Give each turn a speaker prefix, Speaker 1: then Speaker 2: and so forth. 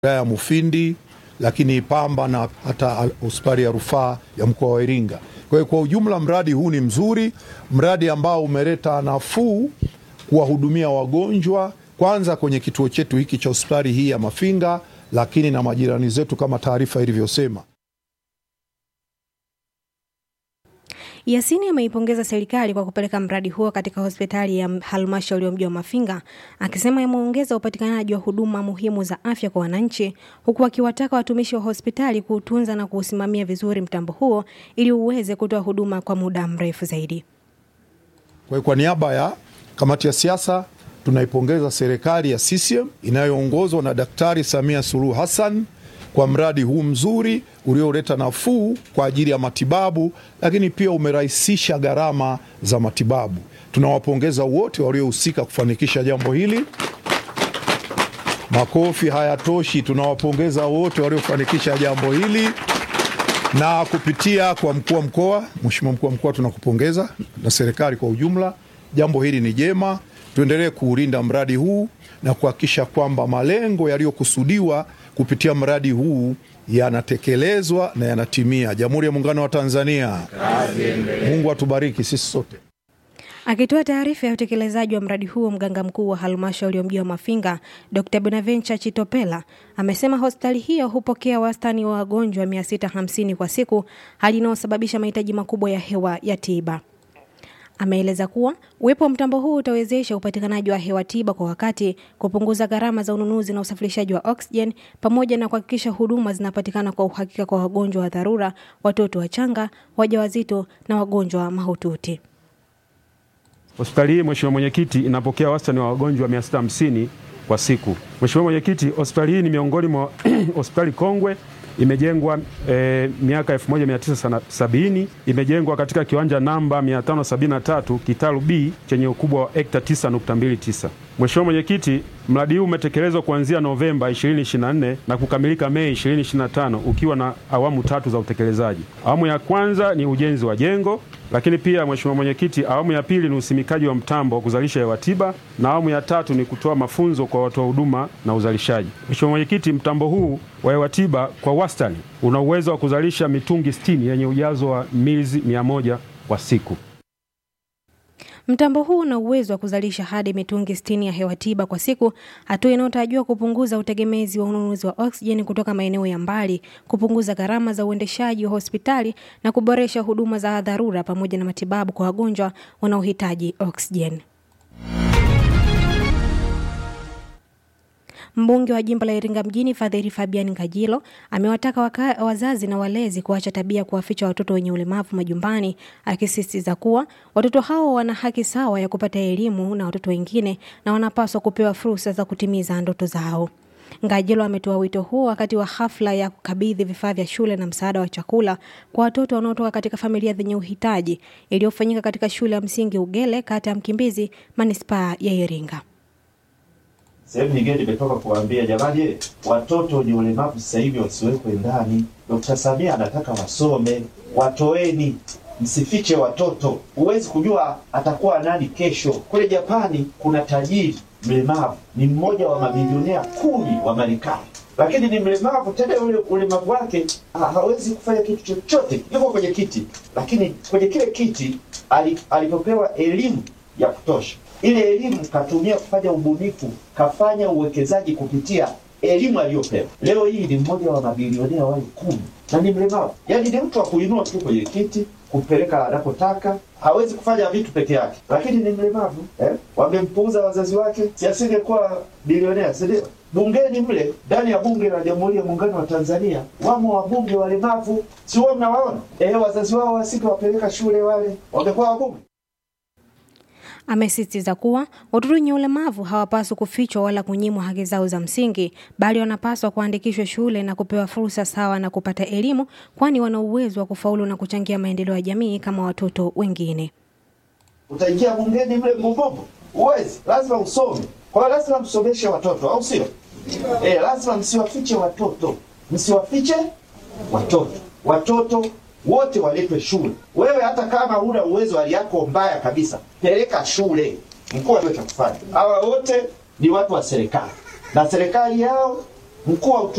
Speaker 1: wilaya ya Mufindi, lakini Pamba na hata hospitali ya rufaa ya mkoa wa Iringa. Kwa hiyo kwa ujumla mradi huu ni mzuri, mradi ambao umeleta nafuu kuwahudumia wagonjwa kwanza kwenye kituo chetu hiki cha hospitali hii ya Mafinga, lakini na majirani zetu kama taarifa ilivyosema.
Speaker 2: Yasini ameipongeza serikali kwa kupeleka mradi huo katika hospitali ya halmashauri ya mji wa Mafinga, akisema imeongeza upatikanaji wa huduma muhimu za afya kwa wananchi, huku akiwataka watumishi wa hospitali kuutunza na kuusimamia vizuri mtambo huo ili uweze kutoa huduma kwa muda mrefu zaidi.
Speaker 1: Kwa hiyo kwa niaba ya kamati ya siasa tunaipongeza serikali ya CCM inayoongozwa na Daktari Samia Suluhu Hassan kwa mradi huu mzuri ulioleta nafuu kwa ajili ya matibabu, lakini pia umerahisisha gharama za matibabu. Tunawapongeza wote waliohusika kufanikisha jambo hili. Makofi hayatoshi, tunawapongeza wote waliofanikisha jambo hili na kupitia kwa mkuu wa mkoa. Mheshimiwa mkuu wa mkoa, tunakupongeza na serikali kwa ujumla. Jambo hili ni jema, tuendelee kuulinda mradi huu na kuhakikisha kwamba malengo yaliyokusudiwa kupitia mradi huu yanatekelezwa na yanatimia. Jamhuri ya Muungano wa Tanzania, Mungu atubariki sisi sote.
Speaker 2: Akitoa taarifa ya utekelezaji wa mradi huo, mganga mkuu wa halmashauri ya mji wa Mafinga Dr Bonaventure Chitopela amesema hospitali hiyo hupokea wastani wa wagonjwa 650 kwa siku, hali inayosababisha mahitaji makubwa ya hewa ya tiba. Ameeleza kuwa uwepo wa mtambo huu utawezesha upatikanaji wa hewa tiba kwa wakati, kupunguza gharama za ununuzi na usafirishaji wa oksijeni, pamoja na kuhakikisha huduma zinapatikana kwa uhakika kwa wagonjwa wa dharura, watoto wachanga, wajawazito na wagonjwa mahututi.
Speaker 3: Hospitali hii Mheshimiwa Mwenyekiti, inapokea wastani wa wagonjwa 650 kwa siku. Mheshimiwa Mwenyekiti, hospitali hii ni miongoni mwa hospitali kongwe imejengwa e, miaka 1970 imejengwa katika kiwanja namba 573 Kitalu B chenye ukubwa wa hekta 9.29. Mheshimiwa Mwenyekiti, mradi huu umetekelezwa kuanzia Novemba 2024 na kukamilika Mei 2025 ukiwa na awamu tatu za utekelezaji. Awamu ya kwanza ni ujenzi wa jengo, lakini pia Mheshimiwa Mwenyekiti, awamu ya pili ni usimikaji wa mtambo wa kuzalisha hewa tiba na awamu ya tatu ni kutoa mafunzo kwa watoa huduma na uzalishaji. Mheshimiwa Mwenyekiti, mtambo huu wa hewa tiba kwa wastani una uwezo wa kuzalisha mitungi 60 yenye ujazo wa milizi 100 kwa siku.
Speaker 2: Mtambo huu una uwezo wa kuzalisha hadi mitungi 60 ya hewa tiba kwa siku, hatua inayotarajiwa kupunguza utegemezi wa ununuzi wa oksijeni kutoka maeneo ya mbali, kupunguza gharama za uendeshaji wa hospitali na kuboresha huduma za dharura pamoja na matibabu kwa wagonjwa wanaohitaji oksijeni. Mbunge wa jimbo la Iringa mjini Fadhili Fabian Ngajilo amewataka waka, wazazi na walezi kuacha tabia kuwaficha watoto wenye ulemavu majumbani, akisisitiza kuwa watoto hao wana haki sawa ya kupata elimu na watoto wengine na wanapaswa kupewa fursa za kutimiza ndoto zao. Ngajilo ametoa wito huo wakati wa hafla ya kukabidhi vifaa vya shule na msaada wa chakula kwa watoto wanaotoka katika familia zenye uhitaji iliyofanyika katika shule ya msingi Ugele, kata ya Mkimbizi, manispaa ya Iringa.
Speaker 4: Sehemu nyingine nimetoka kuwaambia jamani, watoto wenye ulemavu sasa hivi wasiwekwe ndani. Dkt. Samia anataka wasome, watoeni, msifiche watoto. Huwezi kujua atakuwa nani kesho. Kule Japani kuna tajiri mlemavu, ni mmoja wa mabilionea kumi wa Marekani, lakini ni mlemavu tena. Ule ulemavu wake ha, hawezi kufanya kitu chochote, yuko kwenye kiti, lakini kwenye kile kiti alipopewa elimu ya kutosha ile elimu katumia kufanya ubunifu, kafanya uwekezaji kupitia elimu aliyopewa. Leo hii ni mmoja wa mabilionea wale kumi na ni mlemavu, yaani ni mtu wa kuinua tu kwenye kiti kupeleka anapotaka, hawezi kufanya vitu peke yake, lakini ni mlemavu eh? Wamempuuza wazazi wake, si asingekuwa bilionea, si ndio? Bungeni mle ndani ya bunge la Jamhuri ya Muungano wa Tanzania wamo wabunge walemavu, si wao mnawaona? Eh, wazazi wao wasingewapeleka shule, wale wangekuwa wabunge.
Speaker 2: Amesisitiza kuwa watoto wenye ulemavu hawapaswi kufichwa wala kunyimwa haki zao za msingi, bali wanapaswa kuandikishwa shule na kupewa fursa sawa na kupata elimu, kwani wana uwezo wa kufaulu na kuchangia maendeleo ya jamii kama watoto wengine.
Speaker 4: Utaingia bungeni mle mbobombo, uwezi, lazima usome. Kwa hiyo lazima msomeshe watoto, au sio? Eh, lazima msiwafiche watoto, msiwafiche watoto. Watoto wote waletwe shule. Wewe hata kama huna uwezo, hali yako mbaya kabisa, peleka shule. Mkuu ndio cha kufanya. Hawa wote ni watu wa serikali na serikali yao mkuu wa